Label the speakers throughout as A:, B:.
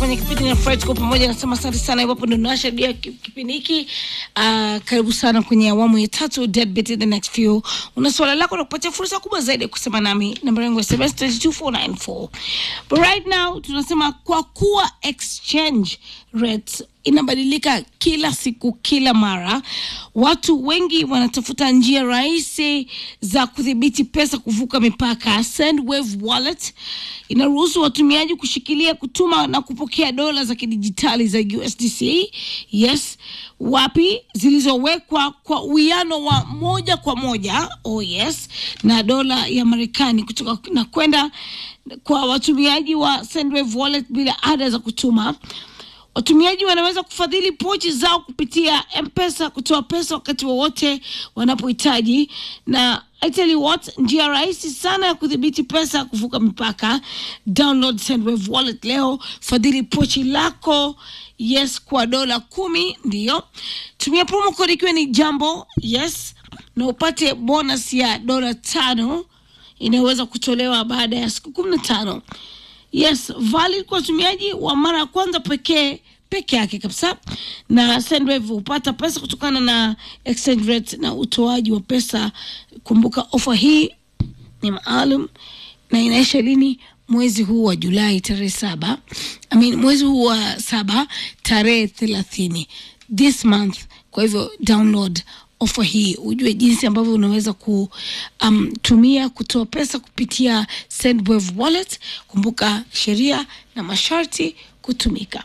A: kwenye kipindi na Fred kwa pamoja, nasema asante sana. Iwapo ndo nashadia kipindi hiki uh, karibu sana kwenye awamu ya tatu Deadbeat in the next few. Una swala lako na kupatia fursa kubwa zaidi ya kusema nami, namba yangu ya SMS 22494 but right now tunasema kwa kuwa exchange rate inabadilika kila siku kila mara, watu wengi wanatafuta njia rahisi za kudhibiti pesa kuvuka mipaka. Sendwave Wallet inaruhusu watumiaji kushikilia, kutuma na kupokea dola za kidijitali za USDC, yes, wapi zilizowekwa kwa uwiano wa moja kwa moja, oh yes, na dola ya Marekani kutoka na kwenda kwa watumiaji wa Sendwave Wallet bila ada za kutuma. Watumiaji wanaweza kufadhili pochi zao kupitia M-Pesa, kutoa pesa wakati wowote wanapohitaji, na I tell you what, njia rahisi sana ya kudhibiti pesa kuvuka mipaka. Download Sendwave Wallet leo, fadhili pochi lako yes kwa dola kumi. Ndiyo, tumia promo code ikiwa ni jambo yes, na upate bonus ya dola tano inayoweza kutolewa baada ya siku kumi na tano. Yes, valid kwa watumiaji wa mara ya kwanza pekee peke yake kabisa, na Sendwave hupata pesa kutokana na exchange rate na utoaji wa pesa. Kumbuka ofa hii ni maalum na inaisha lini? Mwezi huu wa Julai tarehe saba, I mean, mwezi huu wa saba tarehe thelathini this month. Kwa hivyo download ofa hii ujue jinsi ambavyo unaweza kutumia um, kutoa pesa kupitia Sendwave Wallet. Kumbuka sheria na masharti kutumika.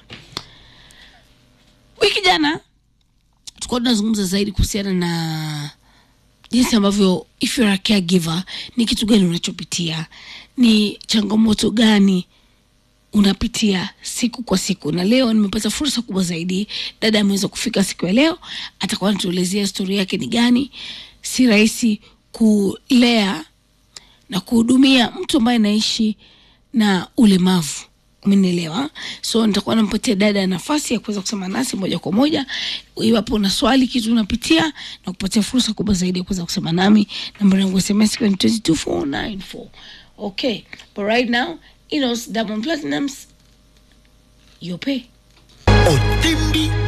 A: Wiki jana tulikuwa tunazungumza zaidi kuhusiana na jinsi ambavyo if you're a caregiver, ni kitu gani unachopitia, ni changamoto gani unapitia siku kwa siku, na leo nimepata fursa kubwa zaidi. Dada ameweza kufika siku ya leo, atakuwa anatuelezea stori yake ni gani. Si rahisi kulea na kuhudumia mtu ambaye anaishi na ulemavu, umenielewa? So nitakuwa nampatia dada nafasi ya kuweza kusema nasi moja kwa moja, iwapo una swali, kitu unapitia, na kupatia fursa kubwa zaidi ya kuweza kusema nami. Namba yangu ya SMS ikiwa ni 22494 okay, but right now Inos Diamond Platinums Yope.
B: Otimbi